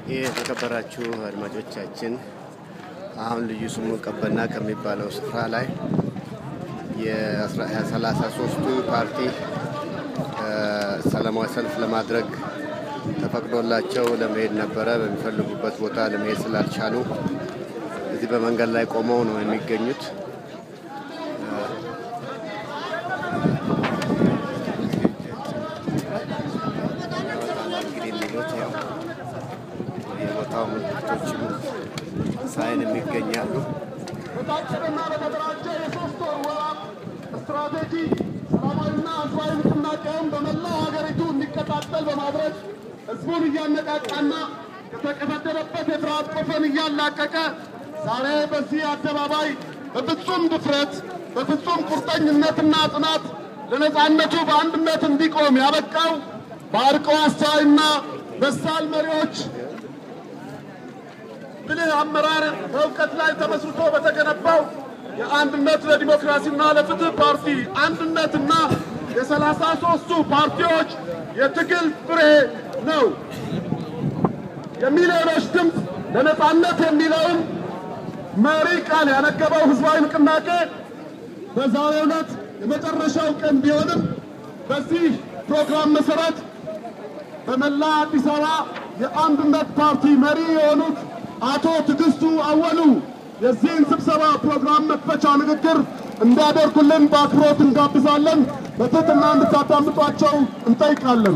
ይህ የተከበራችሁ አድማጮቻችን አሁን ልዩ ስሙ ቀበና ከሚባለው ስፍራ ላይ የሰላሳ ሶስቱ ፓርቲ ሰላማዊ ሰልፍ ለማድረግ ተፈቅዶላቸው ለመሄድ ነበረ። በሚፈልጉበት ቦታ ለመሄድ ስላልቻሉ እዚህ በመንገድ ላይ ቆመው ነው የሚገኙት። እንግዲህ የሚሉት ያው የቦታው ምልክቶችም ሳይን የሚገኛሉ። በታቀደና በተደራጀ የሶስት ወር ወራት ስትራቴጂ ሰላማዊና ህዝባዊ ንቅናቄውን በመላው ሀገሪቱ እንዲቀጣጠል በማድረግ ህዝቡን እያነቃቃና ከተቀፈደረበት የፍርሃት ቆፈን እያላቀቀ ዛሬ በዚህ አደባባይ በፍጹም ድፍረት በፍጹም ቁርጠኝነትና ጽናት ለነጻነቱ በአንድነት እንዲቆም ያበቃው በአርቆ አስተዋይና በሳል መሪዎች ብልህ አመራር በእውቀት ላይ ተመስርቶ በተገነባው የአንድነት ለዲሞክራሲና ለፍትህ ፓርቲ አንድነትና የሰላሳ ሶስቱ ፓርቲዎች የትግል ፍሬ ነው። የሚሊዮኖች ድምፅ ለነጻነት የሚለውን መሪ ቃል ያነገበው ህዝባዊ ንቅናቄ በዛሬው ዕለት የመጨረሻው ቀን ቢሆንም በዚህ ፕሮግራም መሰረት በመላ አዲስ አበባ የአንድነት ፓርቲ መሪ የሆኑት አቶ ትዕግስቱ አወሉ የዚህን ስብሰባ ፕሮግራም መክፈቻ ንግግር እንዲያደርጉልን በአክብሮት እንጋብዛለን። በትህትና እንድታዳምጧቸው እንጠይቃለን።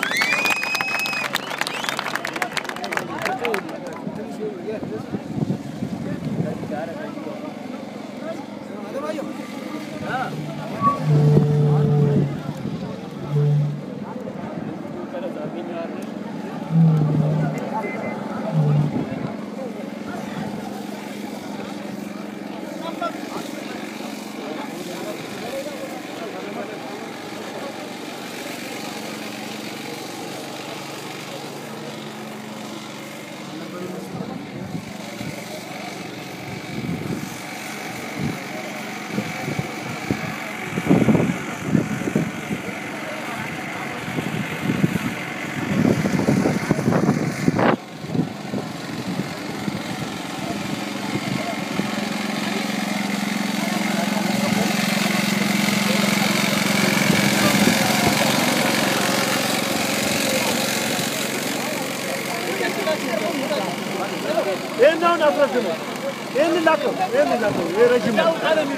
ይህን አሁን አስረዝሙ። ይህን ላከው፣ ይህን ላከው። ይህ ረዥም ነው።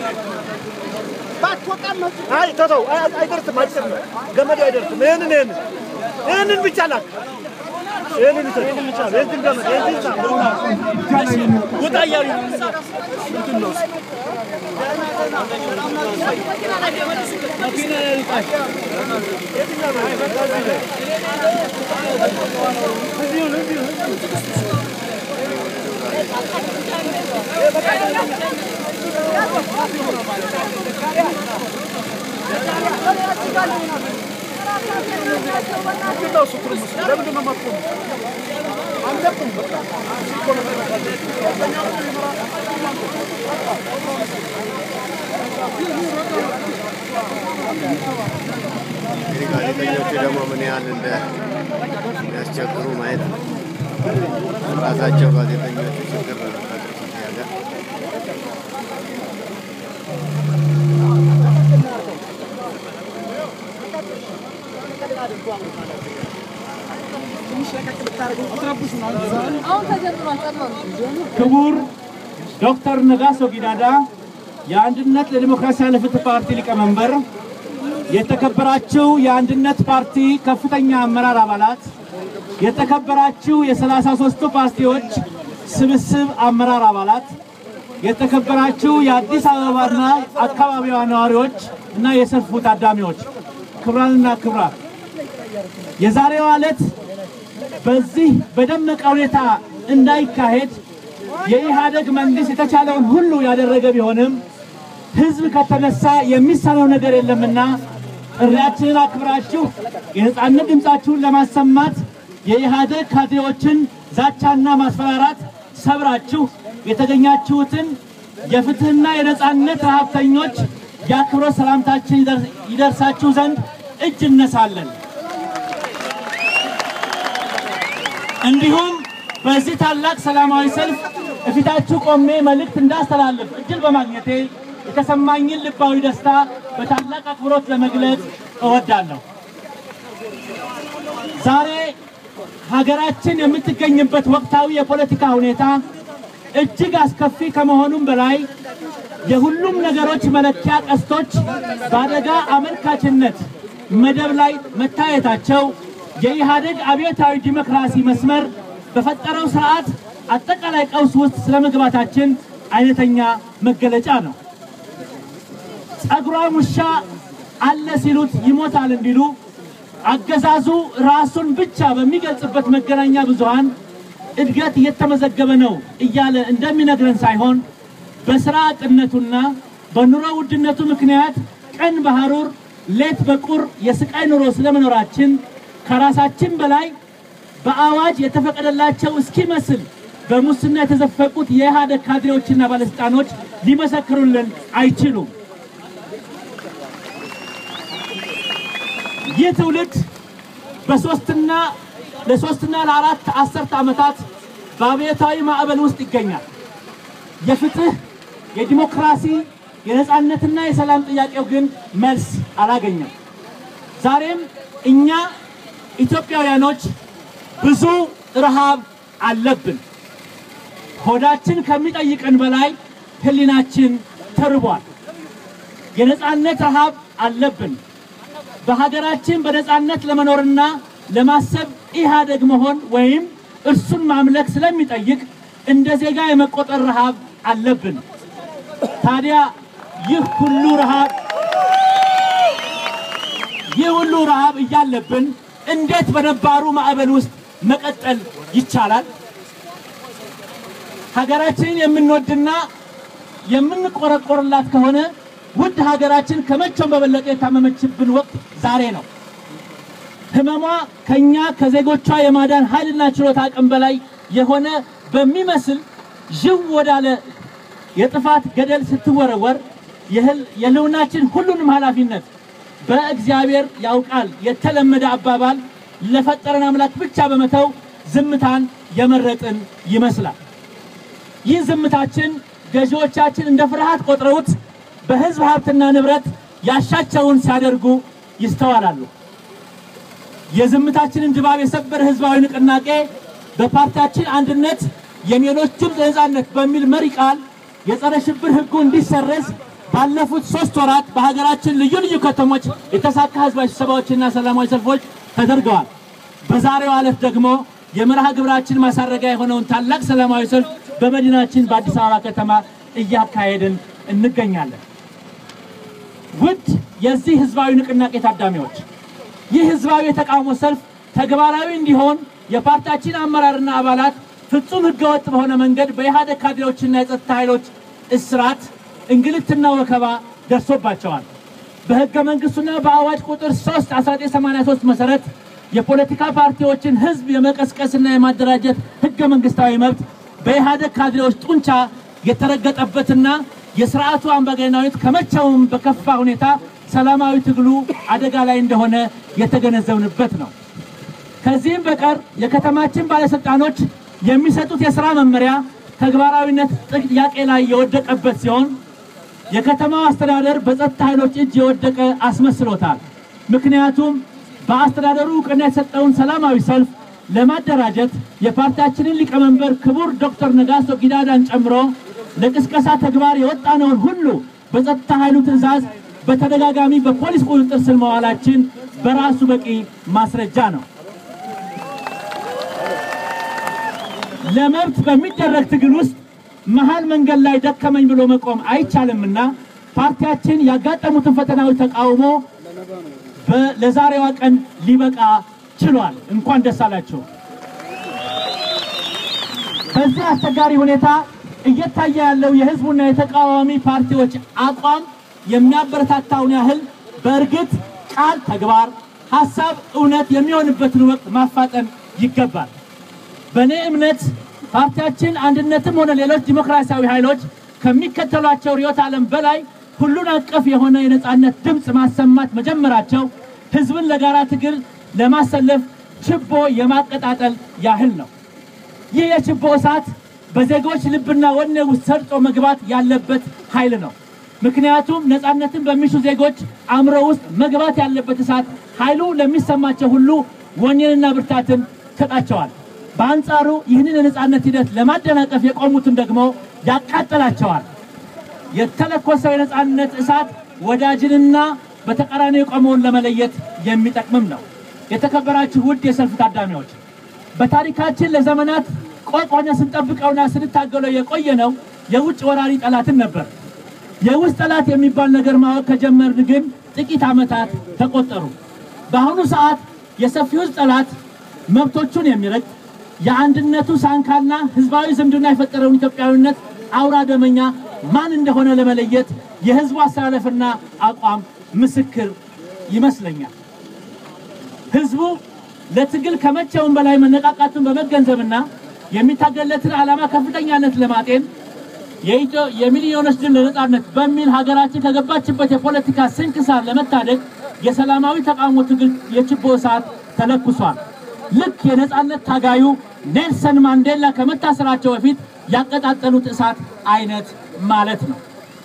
አይ ተተው፣ አይ- አይደርስም፣ አጭር ነው። ገመዱ አይደርስም። ይህንን ይህንን ይህንን ብቻ ላክ። ይህንን ይሰጥ፣ ይህንን ብቻ ነው። የዚህን ገመድ የዚህን ሳ ውጣ እያሉ ነው። እንትን ነው እሱ። መኪና ላይ ልጣሽ። የትኛው ነው? አይ በቃ እዚህ ላይ። እዚሁ ነው፣ እዚሁ ነው። እንግዲህ ጋዜጠኞቹ ደግሞ ምን ያህል እንደሚያስቸግሩ ማየት ነው። ራሳቸው ጋዜጠኞቹ ችግር ነው የሚፈጥሩት እዚህ ሀገር። ክቡር ዶክተር ነጋሶ ጊዳዳ የአንድነት ለዲሞክራሲያዊ ለፍትህ ፓርቲ ሊቀመንበር፣ የተከበራችሁ የአንድነት ፓርቲ ከፍተኛ አመራር አባላት፣ የተከበራችሁ የሰላሳ ሦስቱ ፓርቲዎች ስብስብ አመራር አባላት፣ የተከበራችሁ የአዲስ አበባና አካባቢዋ ነዋሪዎች እና የሰልፉ ታዳሚዎች፣ ክቡራንና ክቡራት የዛሬዋ ዕለት በዚህ በደመቀ ሁኔታ እንዳይካሄድ የኢህአደግ መንግስት የተቻለውን ሁሉ ያደረገ ቢሆንም ህዝብ ከተነሳ የሚሳነው ነገር የለምና ጥሪያችንን አክብራችሁ የነጻነት ድምፃችሁን ለማሰማት የኢህአደግ ካድሬዎችን ዛቻና ማስፈራራት ሰብራችሁ የተገኛችሁትን የፍትህና የነጻነት ረሀብተኞች የአክብሮት ሰላምታችን ይደርስ- ይደርሳችሁ ዘንድ እጅ እነሳለን። እንዲሁም በዚህ ታላቅ ሰላማዊ ሰልፍ እፊታችሁ ቆሜ መልእክት እንዳስተላልፍ እድል በማግኘቴ የተሰማኝን ልባዊ ደስታ በታላቅ አክብሮት ለመግለጽ እወዳለሁ። ዛሬ ሀገራችን የምትገኝበት ወቅታዊ የፖለቲካ ሁኔታ እጅግ አስከፊ ከመሆኑም በላይ የሁሉም ነገሮች መለኪያ ቀስቶች በአደጋ አመልካችነት መደብ ላይ መታየታቸው የኢህአዴግ አብዮታዊ ዲሞክራሲ መስመር በፈጠረው ስርዓት አጠቃላይ ቀውስ ውስጥ ስለመግባታችን አይነተኛ መገለጫ ነው። ጸጉሯም ውሻ አለ ሲሉት ይሞታል እንዲሉ አገዛዙ ራሱን ብቻ በሚገልጽበት መገናኛ ብዙሃን እድገት እየተመዘገበ ነው እያለ እንደሚነግረን ሳይሆን በስራ አጥነቱና በኑሮ ውድነቱ ምክንያት ቀን በሐሩር ሌት በቁር የስቃይ ኑሮ ስለመኖራችን ከራሳችን በላይ በአዋጅ የተፈቀደላቸው እስኪመስል በሙስና የተዘፈቁት የኢህአዴግ ካድሬዎችና ባለስልጣኖች ሊመሰክሩልን አይችሉም። ይህ ትውልድ በሶስትና ለሶስትና ለአራት አስርተ ዓመታት በአብዮታዊ ማዕበል ውስጥ ይገኛል። የፍትህ፣ የዲሞክራሲ፣ የነፃነትና የሰላም ጥያቄው ግን መልስ አላገኘም። ዛሬም እኛ ኢትዮጵያውያኖች ብዙ ረሃብ አለብን። ሆዳችን ከሚጠይቀን በላይ ህሊናችን ተርቧል። የነፃነት ረሃብ አለብን። በሀገራችን በነፃነት ለመኖርና ለማሰብ ኢህአዴግ መሆን ወይም እርሱን ማምለክ ስለሚጠይቅ እንደ ዜጋ የመቆጠር ረሃብ አለብን። ታዲያ ይህ ሁሉ ረሃብ ይህ ሁሉ ረሃብ እያለብን እንዴት በነባሩ ማዕበል ውስጥ መቀጠል ይቻላል? ሀገራችንን የምንወድና የምንቆረቆርላት ከሆነ ውድ ሀገራችን ከመቼውም በበለጠ የታመመችብን ወቅት ዛሬ ነው። ህመሟ ከኛ ከዜጎቿ የማዳን ኃይልና ችሎታ አቅም በላይ የሆነ በሚመስል ዥው ወዳለ የጥፋት ገደል ስትወረወር የህልውናችን ሁሉንም ኃላፊነት በእግዚአብሔር ያውቃል የተለመደ አባባል ለፈጠረን አምላክ ብቻ በመተው ዝምታን የመረጥን ይመስላል። ይህ ዝምታችን ገዢዎቻችን እንደ ፍርሃት ቆጥረውት በህዝብ ሀብትና ንብረት ያሻቸውን ሲያደርጉ ይስተዋላሉ። የዝምታችንን ድባብ የሰበረ ህዝባዊ ንቅናቄ በፓርቲያችን አንድነት የሚሊዮኖች ድምፅ ለነፃነት በሚል መሪ ቃል የጸረ ሽብር ህጉ እንዲሰረዝ ባለፉት ሶስት ወራት በሀገራችን ልዩ ልዩ ከተሞች የተሳካ ህዝባዊ ስብሰባዎችና ሰላማዊ ሰልፎች ተደርገዋል። በዛሬው ዕለት ደግሞ የመርሃ ግብራችን ማሳረጊያ የሆነውን ታላቅ ሰላማዊ ሰልፍ በመዲናችን በአዲስ አበባ ከተማ እያካሄድን እንገኛለን። ውድ የዚህ ህዝባዊ ንቅናቄ ታዳሚዎች ይህ ህዝባዊ የተቃውሞ ሰልፍ ተግባራዊ እንዲሆን የፓርቲያችን አመራርና አባላት ፍጹም ህገወጥ በሆነ መንገድ በኢህአዴግ ካድሬዎችና የጸጥታ ኃይሎች እስራት፣ እንግልትና ወከባ ደርሶባቸዋል። በህገ መንግስቱና በአዋጅ ቁጥር 3 1983 መሰረት የፖለቲካ ፓርቲዎችን ህዝብ የመቀስቀስና የማደራጀት ህገ መንግስታዊ መብት በኢህአዴግ ካድሬዎች ጡንቻ የተረገጠበትና የስርዓቱ አምባገነናዊነት ከመቼውም በከፋ ሁኔታ ሰላማዊ ትግሉ አደጋ ላይ እንደሆነ የተገነዘብንበት ነው። ከዚህም በቀር የከተማችን ባለስልጣኖች የሚሰጡት የስራ መመሪያ ተግባራዊነት ጥያቄ ላይ የወደቀበት ሲሆን የከተማው አስተዳደር በጸጥታ ኃይሎች እጅ የወደቀ አስመስሎታል። ምክንያቱም በአስተዳደሩ እውቅና የተሰጠውን ሰላማዊ ሰልፍ ለማደራጀት የፓርቲያችንን ሊቀመንበር ክቡር ዶክተር ነጋሶ ጊዳዳን ጨምሮ ለቅስቀሳ ተግባር የወጣነውን ሁሉ በጸጥታ ኃይሉ ትዕዛዝ በተደጋጋሚ በፖሊስ ቁጥጥር ስር መዋላችን በራሱ በቂ ማስረጃ ነው። ለመብት በሚደረግ ትግል ውስጥ መሀል መንገድ ላይ ደከመኝ ብሎ መቆም አይቻልምና ፓርቲያችን ያጋጠሙትን ፈተናዎች ተቃውሞ ለዛሬዋ ቀን ሊበቃ ችሏል። እንኳን ደስ አላቸው። በዚህ አስቸጋሪ ሁኔታ እየታየ ያለው የህዝቡና የተቃዋሚ ፓርቲዎች አቋም የሚያበረታታውን ያህል በእርግጥ ቃል ተግባር፣ ሀሳብ እውነት የሚሆንበትን ወቅት ማፋጠን ይገባል። በእኔ እምነት ፓርቲያችን አንድነትም ሆነ ሌሎች ዲሞክራሲያዊ ኃይሎች ከሚከተሏቸው ርዕዮተ ዓለም በላይ ሁሉን አቀፍ የሆነ የነጻነት ድምፅ ማሰማት መጀመራቸው ህዝብን ለጋራ ትግል ለማሰለፍ ችቦ የማቀጣጠል ያህል ነው። ይህ የችቦ እሳት በዜጎች ልብና ወኔ ውስጥ ሰርጾ መግባት ያለበት ኃይል ነው። ምክንያቱም ነፃነትን በሚሹ ዜጎች አእምሮ ውስጥ መግባት ያለበት እሳት ኃይሉ ለሚሰማቸው ሁሉ ወኔንና ብርታትን ይሰጣቸዋል። በአንጻሩ ይህንን የነፃነት ሂደት ለማደናቀፍ የቆሙትን ደግሞ ያቃጥላቸዋል። የተለኮሰው የነፃነት እሳት ወዳጅንና በተቃራኒ የቆመውን ለመለየት የሚጠቅምም ነው። የተከበራችሁ ውድ የሰልፍ ታዳሚዎች በታሪካችን ለዘመናት ቆቅ ሆነ ስንጠብቀውና ስንታገለው የቆየ ነው የውጭ ወራሪ ጠላትን ነበር። የውስጥ ጠላት የሚባል ነገር ማወቅ ከጀመርን ግን ጥቂት ዓመታት ተቆጠሩ። በአሁኑ ሰዓት የሰፊው ሕዝብ ጠላት መብቶቹን የሚረግጥ የአንድነቱ ሳንካና ህዝባዊ ዝምድና የፈጠረውን ኢትዮጵያዊነት አውራ ደመኛ ማን እንደሆነ ለመለየት የህዝቡ አስተላለፍና አቋም ምስክር ይመስለኛል። ህዝቡ ለትግል ከመቼውም በላይ መነቃቃቱን በመገንዘብና የሚታገለትን ዓላማ ከፍተኛነት ለማጤን የኢትዮ- የሚሊዮኖች ድል ለነጻነት በሚል ሀገራችን ከገባችበት የፖለቲካ ስንክሳር ለመታደግ የሰላማዊ ተቃውሞ ትግል የችቦ እሳት ተለኩሷል። ልክ የነጻነት ታጋዩ ኔልሰን ማንዴላ ከመታሰራቸው በፊት ያቀጣጠሉት እሳት አይነት ማለት ነው።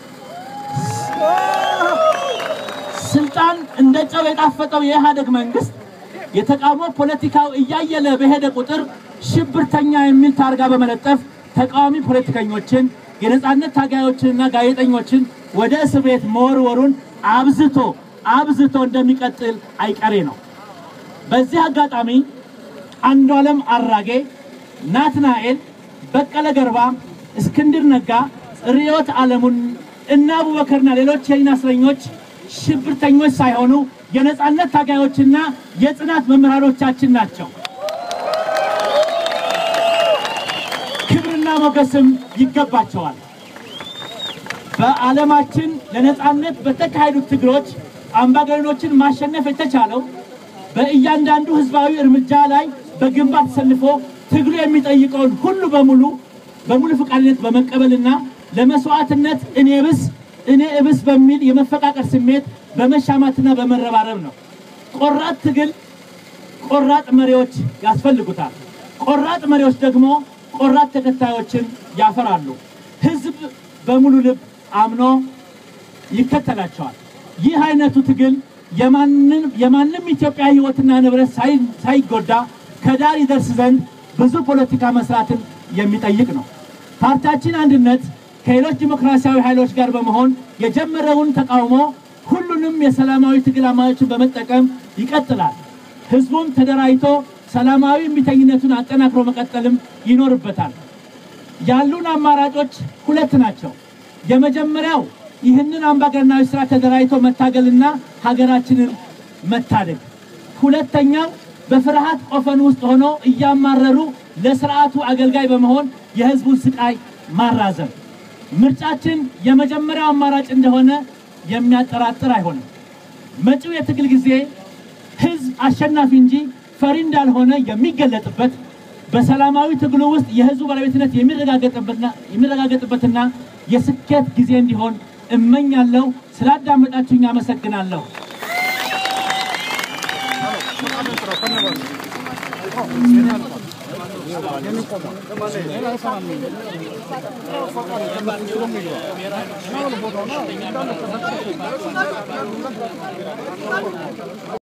ስልጣን እንደ ጨው የጣፈጠው የኢህአደግ መንግስት የተቃውሞ ፖለቲካው እያየለ በሄደ ቁጥር ሽብርተኛ የሚል ታርጋ በመለጠፍ ተቃዋሚ ፖለቲከኞችን፣ የነጻነት ታጋዮችንና ጋዜጠኞችን ወደ እስር ቤት መወርወሩን አብዝቶ አብዝቶ እንደሚቀጥል አይቀሬ ነው። በዚህ አጋጣሚ አንዷለም አራጌ፣ ናትናኤል፣ በቀለ ገርባ፣ እስክንድር ነጋ፣ ርዕዮት ዓለሙን እና አቡበከርና ሌሎች የህሊና እስረኞች ሽብርተኞች ሳይሆኑ የነጻነት ታጋዮችና የጽናት መምህራኖቻችን ናቸው። ክብርና ሞገስም ይገባቸዋል። በዓለማችን ለነጻነት በተካሄዱት ትግሎች አምባገነኖችን ማሸነፍ የተቻለው በእያንዳንዱ ህዝባዊ እርምጃ ላይ በግንባር ተሰልፎ ትግሉ የሚጠይቀውን ሁሉ በሙሉ በሙሉ ፈቃደኝነት በመቀበልና ለመስዋዕትነት እኔ ብስ እኔ እብስ በሚል የመፈቃቀር ስሜት በመሻማትና በመረባረብ ነው። ቆራጥ ትግል ቆራጥ መሪዎች ያስፈልጉታል። ቆራጥ መሪዎች ደግሞ ቆራጥ ተከታዮችን ያፈራሉ። ህዝብ በሙሉ ልብ አምኖ ይከተላቸዋል። ይህ አይነቱ ትግል የማንም የማንም ኢትዮጵያ ህይወትና ንብረት ሳይ- ሳይጎዳ ከዳር ይደርስ ዘንድ ብዙ ፖለቲካ መስራትን የሚጠይቅ ነው። ፓርቲያችን አንድነት ከሌሎች ዲሞክራሲያዊ ኃይሎች ጋር በመሆን የጀመረውን ተቃውሞ ሁሉንም የሰላማዊ ትግል አማራጮችን በመጠቀም ይቀጥላል። ህዝቡም ተደራጅቶ ሰላማዊ እምቢተኝነቱን አጠናክሮ መቀጠልም ይኖርበታል። ያሉን አማራጮች ሁለት ናቸው። የመጀመሪያው ይህንን አምባገነናዊ ስራ ተደራጅቶ መታገልና ሀገራችንን መታደግ። ሁለተኛው በፍርሃት ቆፈን ውስጥ ሆኖ እያማረሩ ለስርዓቱ አገልጋይ በመሆን የህዝቡን ስቃይ ማራዘም። ምርጫችን የመጀመሪያው አማራጭ እንደሆነ የሚያጠራጥር አይሆንም። መጪው የትግል ጊዜ ህዝብ አሸናፊ እንጂ ፈሪ እንዳልሆነ የሚገለጥበት በሰላማዊ ትግሉ ውስጥ የህዝቡ ባለቤትነት የሚረጋገጥበትና- የሚረጋገጥበትና የስኬት ጊዜ እንዲሆን እመኛለሁ። ስላዳመጣችሁኝ አመሰግናለሁ።